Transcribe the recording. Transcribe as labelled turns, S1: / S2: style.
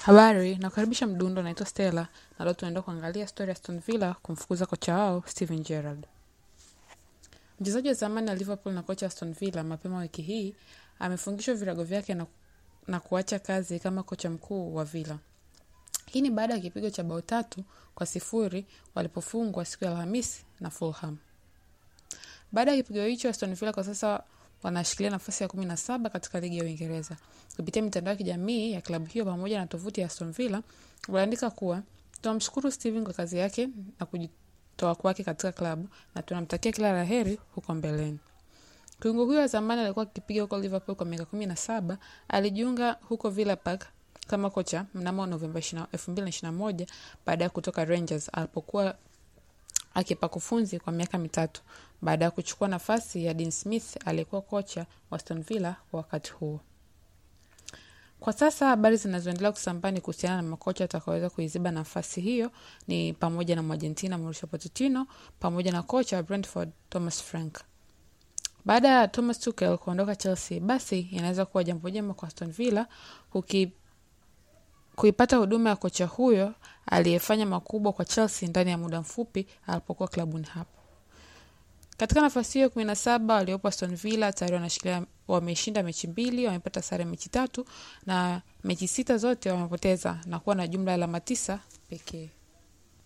S1: Habari, nakukaribisha Mdundo, naitwa Stella na leo tunaenda kuangalia stori ya Aston Villa kumfukuza kocha wao Steven Gerrard. Mchezaji wa zamani wa Liverpool na kocha wa Aston Villa mapema wiki hii amefungishwa virago vyake na, na kuacha kazi kama kocha mkuu wa Villa. Hii ni baada ya kipigo cha bao tatu kwa sifuri walipofungwa siku ya Alhamisi na Fulham. Baada ya kipigo hicho, Aston Villa kwa sasa wanashikilia nafasi ya kumi na saba katika ligi ya Uingereza. Kupitia mitandao ya kijamii ya klabu hiyo pamoja na tovuti ya Aston Villa waliandika kuwa tunamshukuru Steven kwa kazi yake na kujitoa kwake katika klabu na tunamtakia kila la heri huko mbeleni. Kiungo huyo wa zamani alikuwa akipiga huko Liverpool kwa miaka kumi na saba. Alijiunga huko Villa Park kama kocha mnamo Novemba elfu mbili na ishirini na moja baada ya kutoka Rangers alipokuwa akipa kufunzi kwa miaka mitatu baada ya kuchukua nafasi ya Dean Smith aliyekuwa kocha wa Aston Villa kwa wakati huo. Kwa sasa habari zinazoendelea kusambaa ni kuhusiana na makocha watakaoweza kuiziba nafasi hiyo ni pamoja na Mwargentina Mauricio Pochettino pamoja na kocha wa Brentford Thomas Frank. Baada ya Thomas Tuchel kuondoka Chelsea, basi inaweza kuwa jambo jema kwa Aston Villa kuki kuipata huduma ya kocha huyo aliyefanya makubwa kwa Chelsea ndani ya muda mfupi alipokuwa klabuni hapo. Katika nafasi hiyo kumi na saba waliopo Aston Villa tayari wanashikilia, wameshinda mechi mbili, wamepata sare mechi tatu na mechi sita zote wamepoteza na kuwa na jumla ya alama tisa pekee.